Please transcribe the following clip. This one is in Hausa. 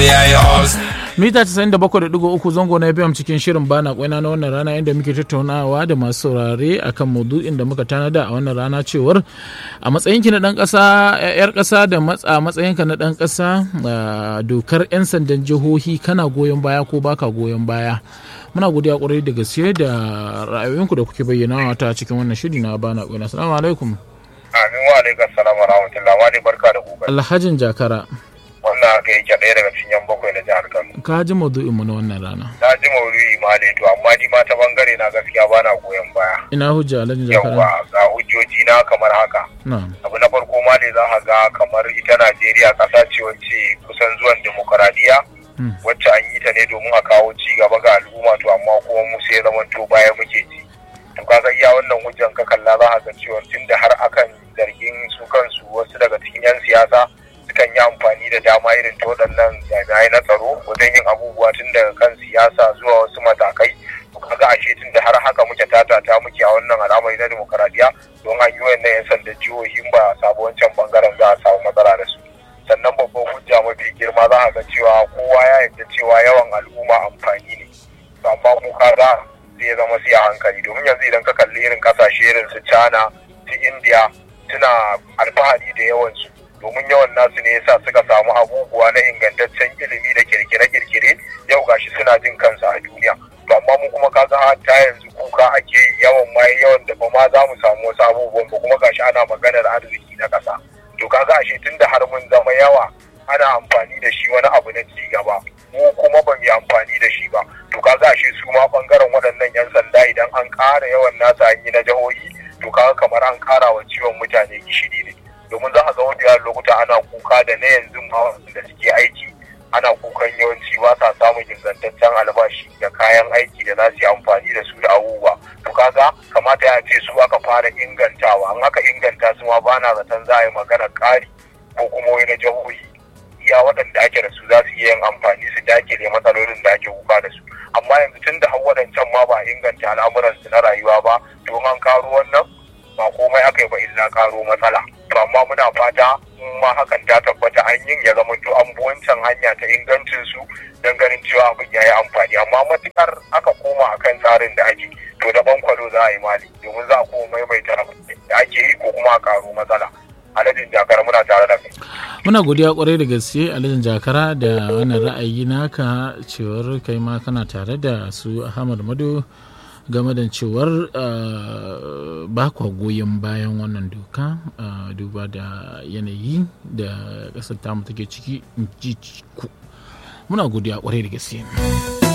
yayi os mita 97.3 zango na FM cikin shirin bana kwaina na wannan rana inda muke tattaunawa da masu saurare akan maudu'in da muka tanada a wannan rana cewar a matsayinki na dan kasa yar kasa da matsa matsayinka na dan kasa dokar yan sandan jihohi kana goyon baya ko baka goyon baya muna godiya kwarai da gaske da ra'ayoyinku da kuke bayyana ta cikin wannan shiri na bana kwaina assalamu alaikum amin wa alaikum assalam wa rahmatullah wa ne barka da gobe alhajin jakara wannan haka yake ɗaya daga cikin yan bakwai na jihar Kano. ka ji maudu'in mu na wannan rana Na ji maudu'i ma ne to amma ni ma ta bangare na gaskiya ba na goyon baya. ina hujja alhajin jakara Yawwa ga hujjoji na kamar haka. na'am Abu na farko ma ne za ka ga kamar ita Najeriya ƙasa ce wacce kusan zuwan demokaradiyya Hmm. wacce an yi ta ne domin a kawo ci gaba ga al'umma to amma kuma mu sai zaman to baya muke ci. To kaga iya wannan hujjan ka kalla za ka ga cewa tunda har akan zargin su kansu wasu daga cikin 'yan siyasa sukan yi amfani da dama irin ta waɗannan jami'ai na tsaro wajen yin abubuwa tun daga kan siyasa zuwa wasu matakai to kaga ashe tun da har haka muke tatata muke a wannan al'amari na demokaradiyya don an yi wannan 'yan sanda jihohin ba a samu wancan bangaren za a samu matsala da su sannan babban hujja mafi girma za a ga cewa kowa ya yarda cewa yawan al'umma amfani ne to amma mu kaga zai zama sai a hankali domin yanzu idan ka kalli irin kasashe irin su China su India suna alfahari da yawansu domin yawan nasu ne yasa suka samu abubuwa na ingantaccen ilimi da kirkire-kirkire yau gashi suna jin kansa a duniya to amma mu kuma kaga ta yanzu kuka ake yi yawan ma yawan da ba ma za mu samu wasu abubuwan ba kuma gashi ana maganar arziki na ƙasa to kaga ashe tunda har mun zama yawa ana amfani da shi wani abu na ci gaba mu kuma ba mu yi amfani da shi ba to kaga ashe su ma bangaren waɗannan yan sanda idan an ƙara yawan nasa an yi na jihohi to kaga kamar an ƙara wa ciwon mutane gishiri ne domin za a ga wani lokuta ana kuka da na yanzu ma da suke aiki ana kukan yawanci ba sa samun ingantaccen albashi da kayan aiki da za su yi amfani da su da abubuwa to kaga kamata ya ce su aka fara ingantawa an aka inganta su ma ba na zaton za a yi magana ƙari ko kuma wani na jihohi iya waɗanda ake da su za su iya yin amfani su dakile matsalolin da ake kuka da su amma yanzu tun da har waɗancan ma ba a inganta al'amuransu na rayuwa ba to an karo wannan ba komai aka yi ba illa karo matsala to amma muna fata in ma hakan ta tabbata an yin ya zama to an bi wancan hanya ta ingancin su don ganin cewa abin ya yi amfani amma matukar aka koma akan tsarin da ake to da bankwalo za a yi mali domin za a koma maimaita da ake yi ko kuma a karo matsala aladin jakar muna tare da kai muna godiya kwarai da gaske alhajin jakara da wannan ra'ayi naka cewar kai ma kana tare da su ahmad mado game da cewar uh, ba kwa goyon bayan wannan doka uh, duba da yanayi da ƙasar tamu take ciki in ji ku muna godiya kwarai da gaske